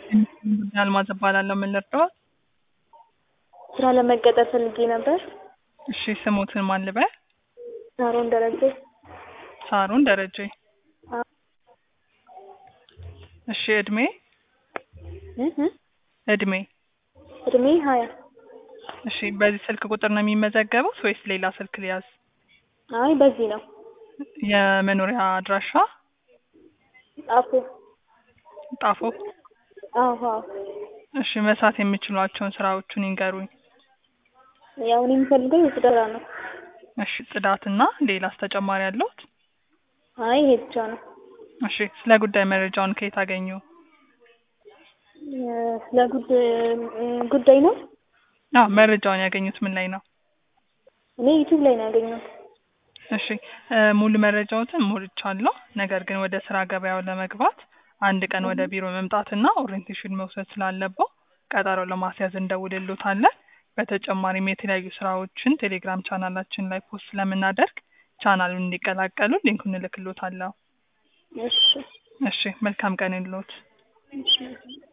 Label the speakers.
Speaker 1: አልማዝ እባላለሁ። ምን ልርዳዎት?
Speaker 2: ስራ ለመቀጠር ፈልጌ ነበር።
Speaker 1: እሺ ስሞትን ማን ልበል?
Speaker 2: ሳሮን ደረጀ።
Speaker 1: ሳሮን ደረጀ።
Speaker 2: አዎ።
Speaker 1: እሺ እድሜ
Speaker 2: እ እ
Speaker 1: እድሜ
Speaker 2: እድሜ ሀያ
Speaker 1: እሺ በዚህ ስልክ ቁጥር ነው የሚመዘገቡት ወይስ ሌላ ስልክ ሊያዝ?
Speaker 2: አይ በዚህ ነው።
Speaker 1: የመኖሪያ አድራሻ
Speaker 2: ጣፎ
Speaker 1: ጣፎ።
Speaker 2: አዎ አዎ።
Speaker 1: እሺ መስራት የሚችሏቸውን ስራዎቹን ይንገሩኝ።
Speaker 2: ያው እኔ የምፈልገው የጽዳት ስራ ነው።
Speaker 1: እሺ ጽዳትና ሌላስ ተጨማሪ አለዎት?
Speaker 2: አይ ይሄ ብቻ ነው።
Speaker 1: እሺ ስለ ጉዳይ መረጃውን ከየት አገኙ?
Speaker 2: እ ስለ ጉዳይ እ ጉዳይ ነው።
Speaker 1: አዎ መረጃውን ያገኙት ምን ላይ ነው?
Speaker 2: እኔ ዩቲዩብ ላይ ነው ያገኘሁት።
Speaker 1: እሺ እ ሙሉ መረጃዎትን ሞልቻለሁ። ነገር ግን ወደ ስራ ገበያው ለመግባት አንድ ቀን ወደ ቢሮ መምጣትና ኦሪየንቴሽን መውሰድ ስላለብዎ ቀጠሮ ለማስያዝ እንደውልልዎታለን። በተጨማሪም የተለያዩ ስራዎችን ቴሌግራም ቻናላችን ላይ ፖስት ስለምናደርግ ቻናሉን እንዲቀላቀሉ ሊንኩን እልክልዎታለሁ።
Speaker 2: እሺ
Speaker 1: እሺ መልካም ቀን ይሁንልዎት።
Speaker 2: እሺ